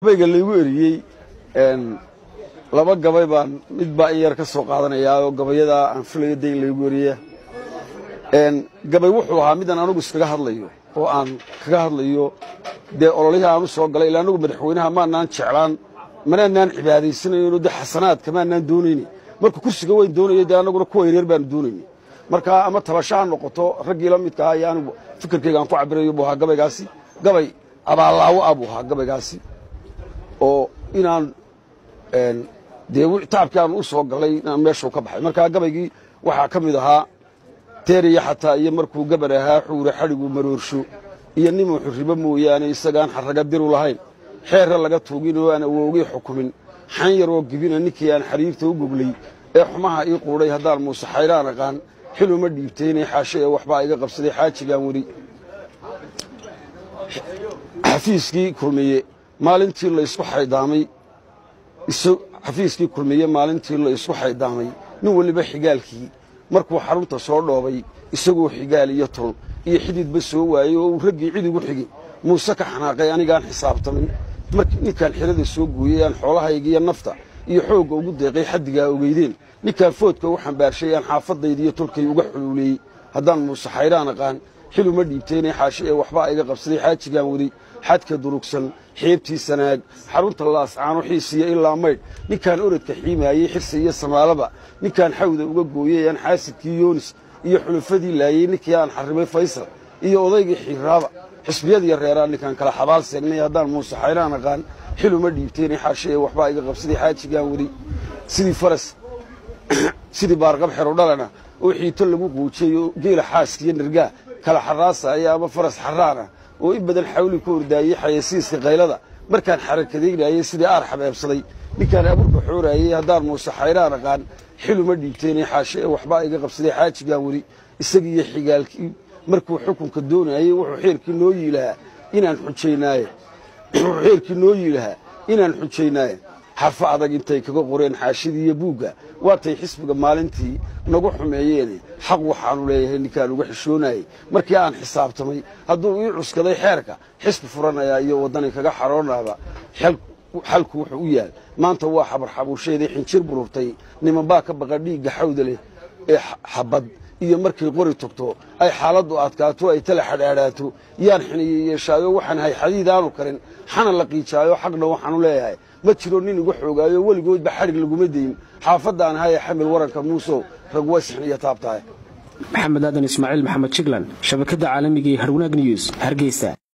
gabayga laygu eriyey laba gabay baan mid baa in yar ka soo qaadanayaa oo gabayadaa aan filayo dayn laygu eriya gabay wuxuu ahaa midaan anugu iskaga hadlayo oo aan kaga hadlayo dee ololihii aan u soo galay ilaa anugu madaxweynaha maanaan jeclaan manaanaan cibaadaysanayno dee xasanaadka maanaan doonayni marka kursiga weyn doonayo dee annaguna kuwa yaryar baanu doonayni marka ama tabasho ha noqoto raggii la midka ahaa iyo anigu fikirkayga aan ku cabirayo buu ahaa gabaygaasi gabay abaallaawo ah buu ahaa gabaygaasi oo inaan dee taabkii aan u soo galay inaan meeshuu ka baxay markaa gabaygii waxaa ka mid ahaa teeriya xataa iyo markuu gabar ahaa xuure xadhigu maroorsho iyo nimuu xurribo mooyaane isagaan xarraga diru lahayn xeerra laga tuugin oo aan awoogii xukumin xan yaroo gibina ninkii aan xariirta u goglay ee xumaha ii quudhay haddaan muuse xayraan aqaan xiluma dhiibtaynay xaashe ee waxbaa iga qabsaday xaajigaan weli xafiiskii kulmiye maalintii laysku xaydaamay xafiiskii kulmiye maalintii la isku xaydaamay nin weliba xigaalkii markuu xarunta soo dhoobay isagoo xigaal iyo tol iyo xididba soo waayey oo uu raggii cid igu xigay muuse ka xanaaqay anigaan xisaabtamin ninkaan xilada soo gooyey aan xoolahaygiiyo nafta iyo xoogga ugu deeqay xaddigaa ogeydeen ninkaan foodka u xambaarshay aan xaafadaydiiyo tolkay uga xuluuleeyey haddaan muuse xayraan aqaan xiluma dhiibtaynay xaashe ee waxbaa iga qabsaday xaajigaan weli xadka durugsan xeebtii sanaag xarunta laascaano xiisiya ilaa maydh ninkaan orodka xiimaayey xirsi iyo samaalaba ninkaan xawda uga gooyey aan xaasidkii yoonis iyo xulufadii laayey ninkii aan xarrimay faysal iyo odaygii xiiraaba xisbiyadiiyo reeraan ninkaan kala xabaal seegnay haddaan muuse xayraan aqaan xiluma dhiibtaynay xaashe ee waxbaa iga qabsaday xaajigaan weli sidii faras sidii baarqab xero dhalana oo xiito lagu quujiyey oo geela xaaskiiyo nirgaa kala xaraasaya ama faras xaraana oo in badan xawli ku ordaayey xayasiiska kaylada markaan xarakadaynayey sidii aar xabeebsaday ninkaan abuurka xooraayey haddaan muuse xayraan aqaan xiluma dhiibtaynay xaashe ee waxbaa iga qabsaday xaajigaan weli isagiiyo xigaalkii markuu xukunka doonayey wuxuu xeerkii noo yiilahaa inaan xujaynaaye wuxuu xeerkii noo yiilahaa inaan xujaynaaye xarfo adag intay kaga qoreen xaashidii iyo buugga waatay xisbiga maalintii nagu xumeeyeene xaq waxaanu leeyahay ninkaan uga xishoonayey markii aan xisaabtamay hadduu ii cuskaday xeerka xisbi furanayaa iyo waddani kaga xaroonaaba xalku wuxuu u yaal maanta waa xabar xabuusheedii xinjir bururtay nimanbaa ka baqa dhiigga xawda leh ee xabad iyo markay qori togto ay xaaladdu adkaato ay tala xadhaadhaato yaan xiniye yeeshaayo waxaan hay xadiid aanu karin xana la qiijaayo xaqna waxaanu leeyahay ma jiro nin igu xoogaayo weligoodba xadhig laguma dayin xaafadaan haya xamil waranka muusow rag way sixniyo taabtahay maxamed aadan ismaaciil maxamed jiglan shabakadda caalamiga ee harwanaag news hargeysa